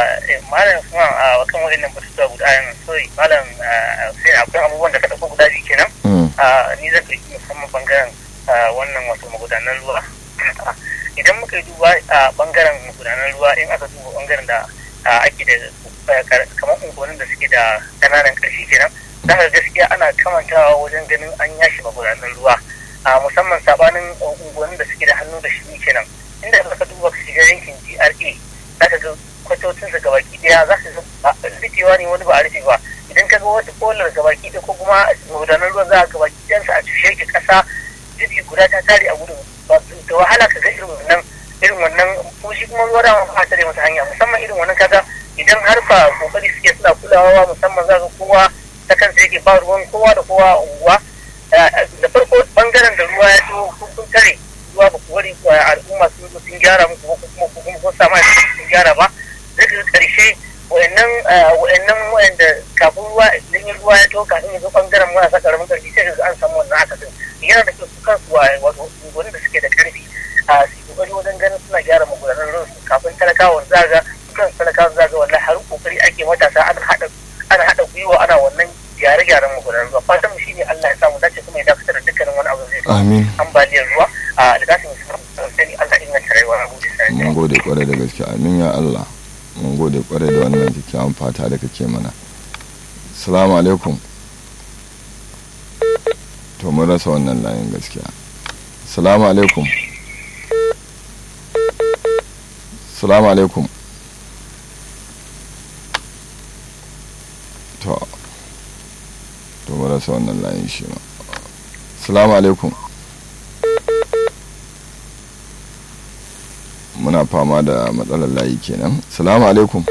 malam kuma a kan waɗannan batutuwa guda yan sorry malam sai akwai abubuwan da ka ɗauko guda biyu kenan ni zan ɗauki musamman bangaren wannan wato magudanan ruwa idan muka yi duba a bangaren magudanan ruwa in aka duba bangaren da ake da kamar unguwannin da suke da ƙananan ƙarfi kenan za ka gaskiya ana kamantawa wajen ganin an yashi magudanan ruwa musamman sabanin unguwannin da suke da hannu da shi kenan inda ka duba ka shiga yankin GRA za ka ga kwatocinsa gabaki daya za ka ga rufewa ne wani ba a rufe ba idan ka ga wata kolar gabaki da ko kuma magudanar ruwan za a gabaki ɗayansa a cushe ki ƙasa jirgi guda ta tare a gudun da wahala ka ga irin wannan irin wannan ko shi kuma ruwa da ma tare masa hanya musamman irin wannan kaga idan har ba kokari suke suna kulawa musamman za ka kowa ta kansa yake ba ruwan kowa da kowa a unguwa da farko bangaren da ruwa ya zo kun tare ruwa ba ku bari al'umma sun sun gyara muku ko kuma ko kuma kun samu sun gyara ba zai ga karshe wayannan wayannan wayanda kafin ruwa idan ruwa ya to kafin ya zo bangaren marasa karamin karfi sai ga an samu wannan akasin yana da kyau su kansu wato unguwanni da suke da karfi a su kokari wajen ganin suna gyara magudanar ruwan su kafin talakawan za ga kan talakawan za ga wallahi har kokari ake matasa ana hada ana hada gwiwa ana wannan gyare-gyaren magudanar ruwa fatan shi ne Allah ya samu dace kuma ya dakatar da dukkanin wani abu zai amin ambaliyar ruwa a alƙasin sai Allah inganta rayuwa a gudu sai mun gode kwarai da gaske amin ya Allah mun gode kwarai da wannan kyakkyawan fata da kake mana salamu alaikum to mun rasa wannan layin gaskiya salamu alaikum salamu alaikum to to mun rasa wannan layin shi ma salamu alaikum muna fama da matsalar layi kenan salamu alaikum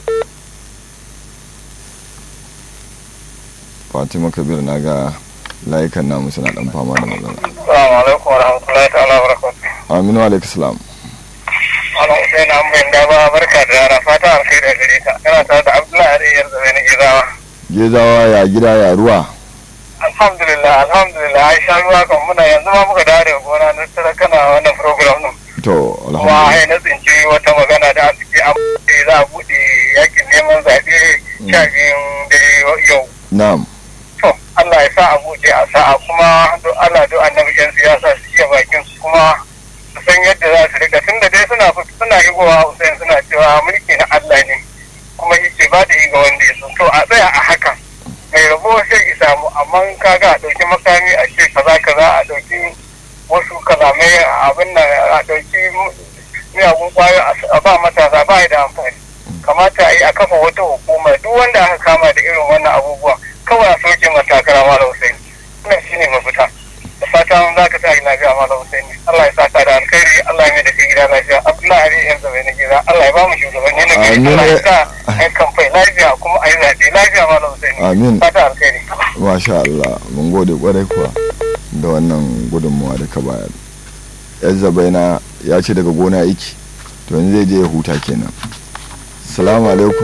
fatima kabir na ga layukan namu suna dan fama da matsala Assalamu alaikum wa rahmatullahi ta'ala wa barakatuh. aminu alaikum salam Ana Hussein Ahmed da ba barka da rana fata alkhairi da gare ka. Kana tare da Abdullahi Ariyar Zabe na Gizawa. gezawa ya gida ya ruwa Alhamdulillah, alhamdulillah, an sha ruwa kan muna yanzu ma muka dawo daga gona na tara kana wannan program din. to Kuma alhamdulillah ai na tsinci wata magana da suke amince za a buɗe yakin neman zaɓe sha biyun dare yau. na'am To, Allah ya sa a buɗe a sa'a kuma do Allah do annabi yan siyasa su iya bakin su kuma su san yadda za su rika tunda dai suna suna higowa Hussein suna cewa mulki na Allah ne kuma yake ba da yi ga wanda ya so to a tsaya a hakan mai rabo sai ki samu amma kaga a ɗauki makami a ce kaza kaza a ɗauki wasu kalamai abin nan a ɗauki miyagun kwayo a ba matasa ba da amfani kamata a yi a kafa wata hukuma duk wanda aka kama da irin wannan abubuwa kawai a soke matakara mala Hussein wannan shine mafita da fatan za ka sa lafiya mala Hussein Allah ya saka da alkhairi Allah ya mai da kai gida lafiya Abdullahi Ali yan zama na gida Allah ya ba mu shugabanni na gari Allah ya sa a yi kamfai lafiya kuma a yi zaɓe lafiya mala Hussein Amin. fata alkhairi masha Allah mun gode kwarai kuwa da wannan gudunmuwa da ka bayar yan zabaina ya ce daga gona iki to yanzu zai je ya huta kenan salamu alaikum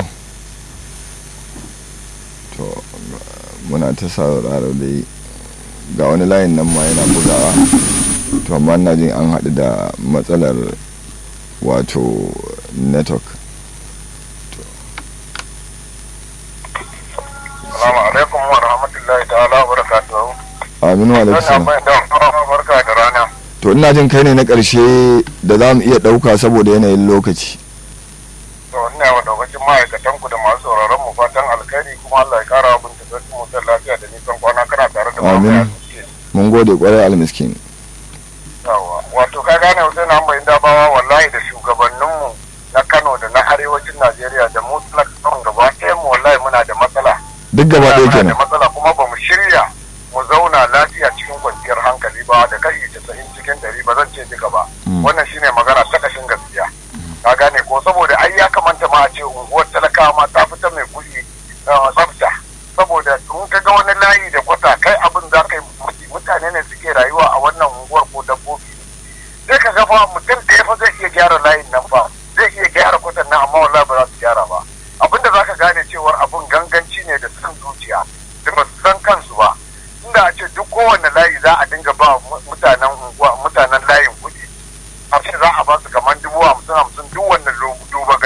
to muna ta sauraro dai ga wani layin nan ma yana bugawa to amma ina jin an haɗu da matsalar wato network Assalamu alaikum wa rahmatullahi ta'ala wa barakatuhu aminu alaikum salam bai da barka da rana to ina jin kai ne na ƙarshe da za mu iya ɗauka saboda yanayin lokaci to ina wa daukacin ma'aikatan ku da masu sauraron mu fatan alkhairi kuma Allah ya kara abin da mu da lafiya da nisan kwana kana tare da Amin. mamaya suke mun gode kwarai almiskin yawa wato ka gane Hussein Amba Indabawa wallahi da shugabanninmu na Kano da na arewacin Najeriya da mu talakawan gaba ɗaya mu wallahi muna da matsala duk gaba ɗaya muna da kenan matsala kuma ba mu shirya mu zauna lafiya cikin kwanciyar hankali ba da kai casa'in cikin ɗari ba zan ce duka ba Mm. wannan shine magana ta kashin gaskiya ka gane ko saboda ai ya kamata ma a ce unguwar talakawa ma ta fita mai kuɗi uh, tsafta saboda in ka ga wani layi da kwata kai abin za ka yi mamaki. mutane ne suke rayuwa a wannan unguwar ko dabbobi sai ka ga fa mutum da ya fa zai iya gyara layin nan fa zai iya gyara kwatan nan amma wallahi ba za su gyara ba